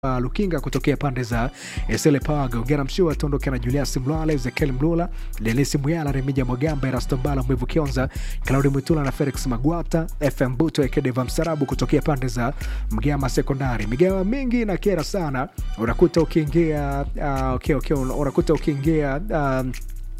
Uh, Lukinga kutokea pande za Esele Pawaga, Ongera Mshua tuondoke na Julius Mlwale, Ezekiel Mlula, Denisi Muyala, Remija Mwagamba, Erasto Mbala, Mwivu Kionza, Claudi Mwitula na Felix Magwata, FM Buto Ekedeva Msarabu kutokea pande za Mgama Sekondari. Migawa mingi na kera sana, unakuta ukiingia uh, okay, okay, unakuta ukiingia um,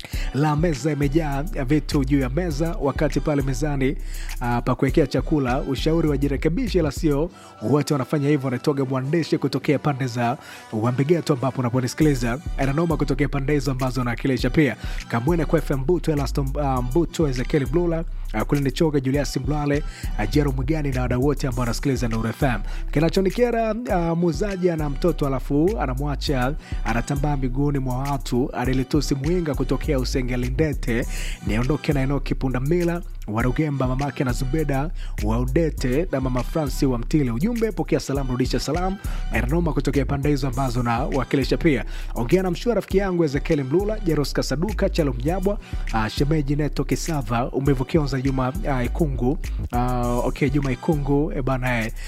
la meza imejaa vitu juu ya meza, wakati pale mezani uh, pa kuwekea chakula, ushauri wajirekebishe, la sio wote wanafanya hivyo. Wanatoga mwandishi kutokea pande za Wambegeto, ambapo unaponisikiliza ananoma kutokea pande hizo ambazo nawakilisha pia Kamwene kwa FM Mbuto, Elaston uh, Mbuto, Ezekiel Blula uh, Kulini Choga, Julius Mlwale, uh, Jero Mwigani na wadau wote ambao wanasikiliza Nuru FM. Kinachonikera uh, muuzaji ana mtoto alafu anamwacha anatambaa miguuni mwa watu, Adelitusi Mwinga kutokea Usengelindete, niondoke na Enoki Pundamila Warugemba, mamake na Zubeda wa Udete na mama Franci wa Mtile. Ujumbe pokea salamu, rudisha salamu. Ernoma kutokea pande hizo ambazo na wakilisha pia. Ongea na mshua rafiki yangu Ezekiel Mlula, Jeros Kasaduka, Chalo Mnyabwa, uh, shemeji Neto Kisava, umevukionza Juma uh, Ikungu uh, okay, Juma Ikungu e bana eh,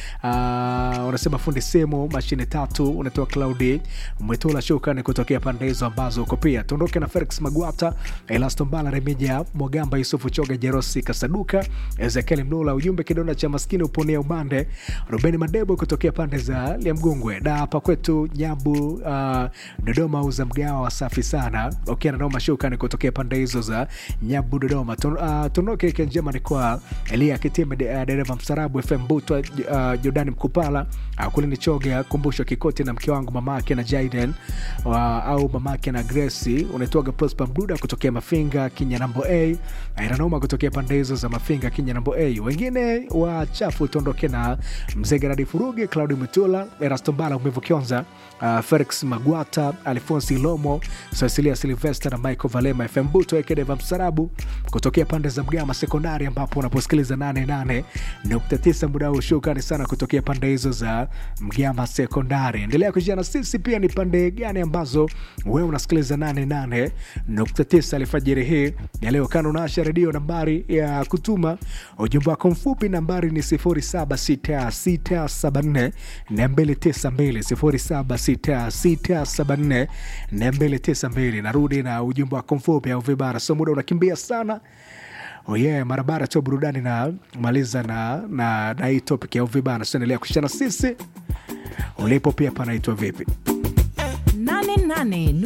uh, unasema fundi simu mashine tatu, unatoa Claudi Mwetula, shukrani kutokea pande hizo ambazo uko pia. Tuondoke na Felix Magwata, Elaston Bala, Remija Mwagamba, Yusufu Choga, Jerosi Kasaduka, Ezekiel Mlula. Ujumbe kidonda cha maskini uponea umande. Rubeni Madebo kutokea pande za Liamgungwe da hapa kwetu Nyabu, uh, Dodoma, uza mgawa wasafi sana. Okay, na noma shukrani kutokea pande hizo za Nyabu, Dodoma. Tun, uh, tuondoke wiki njema ni kwa Elia Kitime, de, uh, dereva mstarabu FM Butwa, uh, Jordani Mkupala, uh, kule ni Choga, Kumbusho Kikoti na mke wangu mamake na Jaden uh, au mamake na Grace. Unaitwaga Prosper Mduda kutokea Mafinga Kinyanambo A, Ainanoma kutokea pande hizo za Mafinga Kinyanambo A. Wengine wachafu tuondoke na Mzee Geradi Furuge, Claudi Mutula, Erasto Mbala, Umevu Kionza, uh, Felix Magwata, Alfonsi Lomo, Cecilia Silvester na Michael Valema, FM Buto Ekedeva Msarabu kutokea pande za Mgama Sekondari, ambapo unaposikiliza 88.9 muda huu. Shukrani sana kutokea pande hizo za Mgama Sekondari. Endelea kushia na sisi pia, ni pande gani ambazo wewe unasikiliza 88.9 alfajiri hii ya leo. Kana unaasha redio, nambari ya kutuma ujumbe wako mfupi nambari ni 076674 292 076674 narudi na ujumbe wako mfupi au vibara, so muda unakimbia sana. Oh yeah, mara baada tu burudani na maliza na, na, na hii topic ya uvibana, so endelea kushana sisi ulipo pia panaitwa vipi nane nane